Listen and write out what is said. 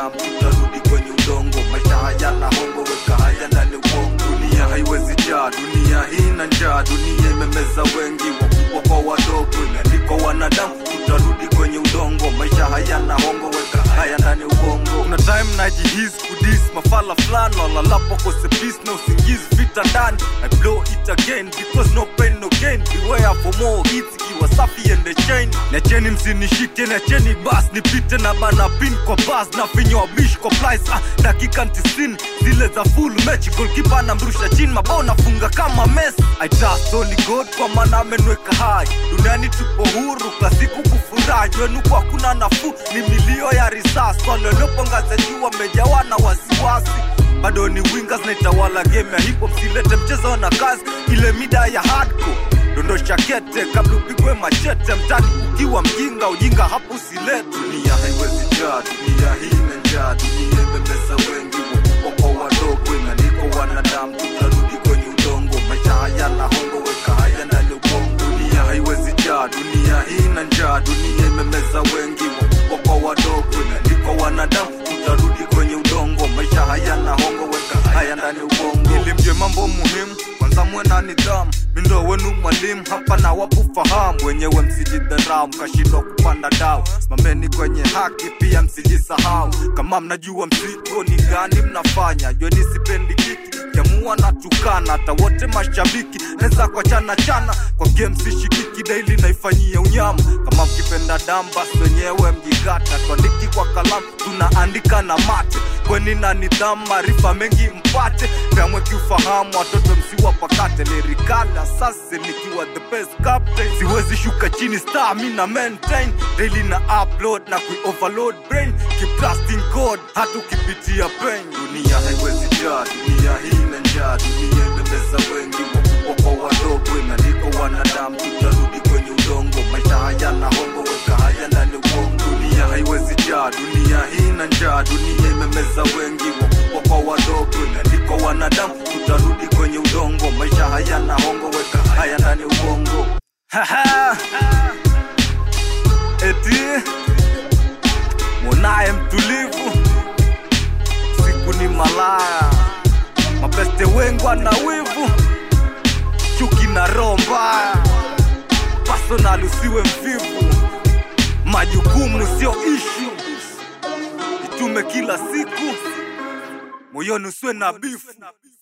wanadamu tutarudi kwenye udongo maisha hayana hongo weka haya ndani ya uongo dunia haiwezi jaa dunia hii na njaa dunia imemeza wengi wakubwa kwa wadogo imeandikwa wanadamu tutarudi kwenye udongo maisha hayana hongo weka haya ndani ya ubongo kuna time najihisi kudis mafala fulani walalapo kose peace na usingizi vita ndani I blow it again because no pain no gain beware for more hits ikiwa safi ende chain niacheni msinishike niacheni bas nipite na bana pin kwa bas na finywa bish kwa plies ah, dakika 90 zile za full match goalkeeper anamrusha chini mabao nafunga kama Messi I trust only God kwa maana amenweka hai duniani tupo huru kasiku kufurahi wenu kwa kuna nafuu ni milio ya risasi waliopongaza juu wamejawa na wasiwasi bado ni wingers naitawala game ya hip hop silete mchezo na kazi ile mida ya hardcore dondosha kete kabla upigwe machete mtani ukiwa mjinga ujinga hapo usilete dunia haiwezi jaa dunia hii na njaa dunia imebeza wengi wakubwa kwa wadogo imeandikwa wanadamu tutarudi kwenye udongo maisha hayana hongo weka haya ndani ya ubongo dunia haiwezi jaa dunia hii na njaa dunia imemeza wengi wakubwa kwa wadogo imeandikwa wanadamu tutarudi kwenye udongo maisha hayana hongo weka haya ndani ya ubongo ilimje mambo muhimu kwanza mwe na nidhamu mindo wenu mwalimu hapa na wapufahamu wenyewe msijidharau mkashindwa kupanda dau mameni kwenye haki pia msijisahau kama mnajua mzigo ni gani mnafanya jweni sipendi kiki kiamua na tukana hata wote mashabiki naweza kwa chana chana kwa game sishikiki daily naifanyia unyama kama mkipenda damu basi wenyewe mjigata tuandiki kwa kalamu tunaandika na mate kweni na nidhamu maarifa mengi mpate kamwe kiufahamu watoto msiwapakate lirikali asase nikiwa the best captain siwezi shuka chini star mi na maintain daily na upload na kui overload brain keep trusting god hata ukipitia pain dunia haiwezi jaa dunia hii na njaa dunia imemeza wengi wakubwa kwa wadogo imeandikwa wanadamu tutarudi kwenye udongo maisha hayana hongo weka haya ndani ya uongo dunia haiwezi jaa dunia hii na njaa dunia imemeza wengi wakubwa kwa wadogo imeandikwa wanadamu tutarudi kwenye udongo maisha hayana hongo weka haya ndani ya ubongo Haha. eti mwonaye mtulivu siku ni malaya mapeste wengwa na wivu chuki na roho mbaya personal usiwe mvivu majukumu sio ishu itume kila siku moyoni usiwe na bifu